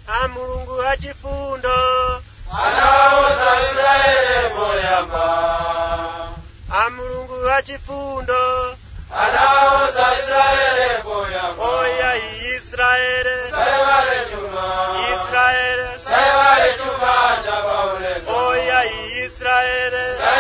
a mulungu achifundo anaoza israeli moyamba a mulungu achifundo anaoza israeli moyamba oya israele saiwale chuma israele saiwale chuma cha paulendo oya israele saiwale